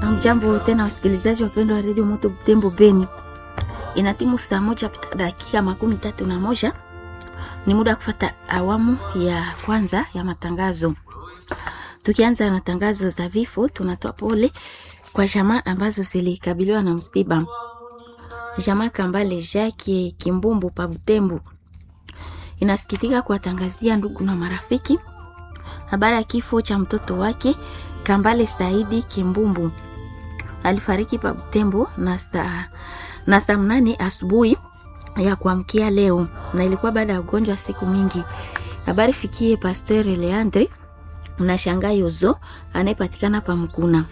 Amjambo tena wasikilizaji wapendwa wa redio Moto Butembo Beni, inatimu saa moja pita dakika makumi tatu na moja. Ni muda wa kufata awamu ya kwanza ya matangazo. Tukianza na tangazo za vifo, tunatoa pole kwa jamaa ambazo zilikabiliwa na msiba. Jamaa Kambale Jacques Kimbumbu pa Butembo inasikitika kuwatangazia ndugu na marafiki habari ya kifo cha mtoto wake Kambale Saidi Kimbumbu. Alifariki pa Butembo na saa na saa mnane asubuhi ya kuamkia leo, na ilikuwa baada ya ugonjwa siku mingi. Habari fikie Pasteur Leandre na Shanga Yozo anayepatikana pa Mkuna.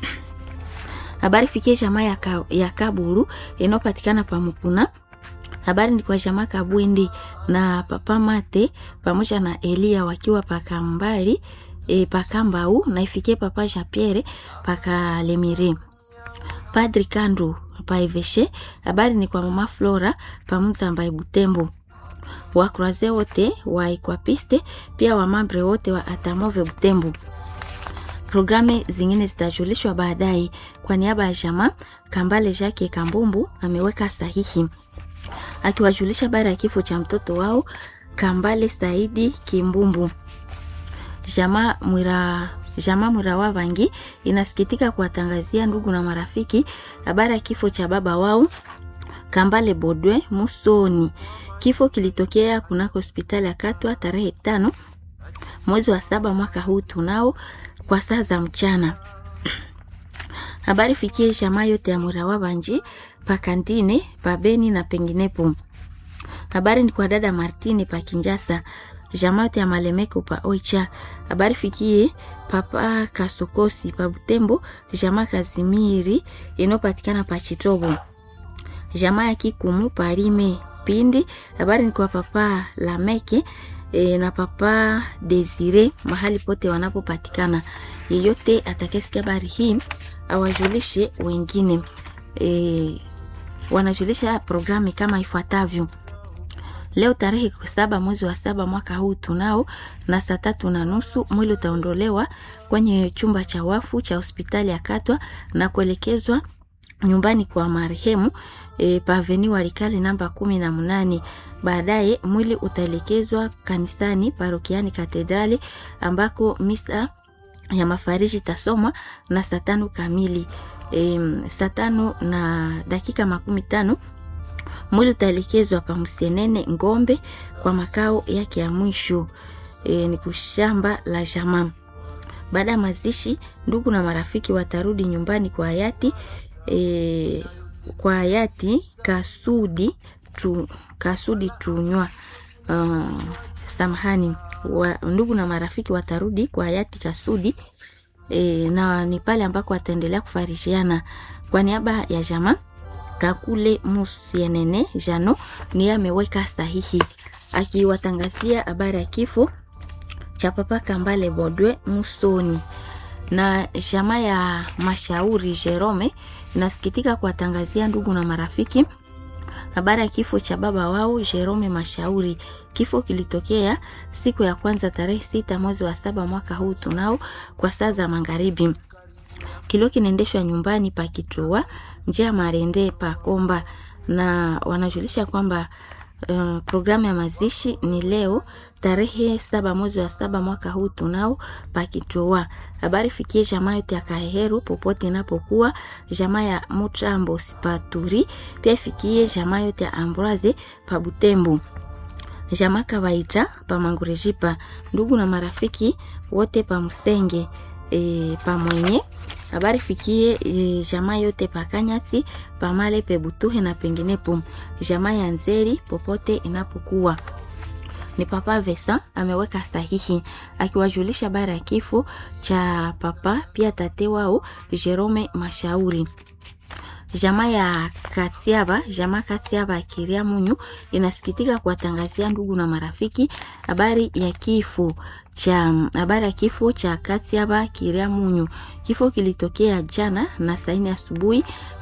Habari fikie jamaa ya, ka, ya Kaburu inayopatikana pa Mkuna. Habari ni kwa jamaa Kabwindi na Papa Mate pamoja na Elia wakiwa pakambali e, pakambau na ifikie Papa Japierre pakalemire. Padri Kandu paiveshe. Habari ni kwa mama Flora pamoja na Butembo wakuraze wote wa Equapiste pia wamambre wote wa Atamove Butembo. Programu zingine zitajulishwa baadaye. Kwa niaba ya jamaa Kambale Jacques Kambumbu ameweka sahihi akiwajulisha habari ya kifo cha mtoto wao Kambale Saidi Kimbumbu. Jamaa Mwira Jamaa Mwira wa Vangi inasikitika kuwatangazia ndugu na marafiki habari ya kifo cha baba wao Kambale Bodwe Musoni. Kifo kilitokea kunako hospitali ya Katwa tarehe tano mwezi wa saba mwaka huu tunao kwa saa za mchana. Habari fikie jamaa yote ya Mwira wa Vangi pakandine pabeni na penginepo. Habari ni kwa dada Martine pa Kinjasa, jamaa yote ya Malemeko pa Oicha. Habari fikie papa Kasokosi pa Butembo, jamaa Kazimiri inayopatikana pa Chitobo, jamaa ya Kikumu pa Rime Pindi. Habari ni kwa papa Lameke e, na papa Desire mahali pote wanapopatikana. Yeyote atakayesikia habari hii awajulishe wengine. E, wanajulisha programu kama ifuatavyo. Leo tarehe saba mwezi wa saba mwaka huu tunao na saa tatu na nusu mwili utaondolewa kwenye chumba cha wafu cha hospitali ya Katwa na kuelekezwa nyumbani kwa marehemu e, paveni Walikale namba kumi na mnane. Baadaye mwili utaelekezwa kanisani parokiani Katedrali ambako misa ya mafariji tasomwa na saa tano kamili. E, saa tano na dakika makumi tano mwili utaelekezwa pa Msenene Ngombe kwa makao yake ya mwisho e, ni kushamba la jamaa. Baada ya mazishi, ndugu na marafiki watarudi nyumbani kwa hayati e, kwa hayati Kasudi tu, Kasudi Tunywa uh, samahani wa, ndugu na marafiki watarudi kwa hayati Kasudi e, na ni pale ambako wataendelea kufarishiana kwa niaba ya jamaa Kakule Musienene Jano ni ameweka sahihi akiwatangazia habari ya kifo cha papa Kambale Bodwe Musoni. Na jamaa ya Mashauri Jerome inasikitika kuwatangazia ndugu na marafiki habari ya kifo cha baba wao Jerome Mashauri. Kifo kilitokea siku ya kwanza tarehe sita mwezi wa saba mwaka huu tunao kwa saa za magharibi. Kilio kinaendeshwa nyumbani pa Kichua njia ya Marende pa Komba, na wanajulisha kwamba uh, programu ya mazishi ni leo tarehe saba mwezi wa saba mwaka huu tunao pa Kichua. Habari fikie jamaa yote ya Kaheheru popote inapokuwa, jamaa ya Mutrambo Paturi, pia fikie jamaa yote ya Ambroise pa Butembo, jamaa Kawaita pa Mangurejipa, ndugu na marafiki wote pa Musenge e, pa mwenye habari fikie e, jamaa yote pakanyasi pamale pebutuhe na penginepo, jamaa ya Nzeri popote inapokuwa. Ni papa Vesa ameweka sahihi akiwajulisha habari ya kifo cha papa pia tate wao Jerome Mashauri. Jamaa ya Katiaba, jamaa Katiaba akiria munyu inasikitika kuwatangazia ndugu na marafiki habari ya kifo cha habari ya kifo cha Katiaba Kiria Munyu. Kifo kilitokea jana na saa nne asubuhi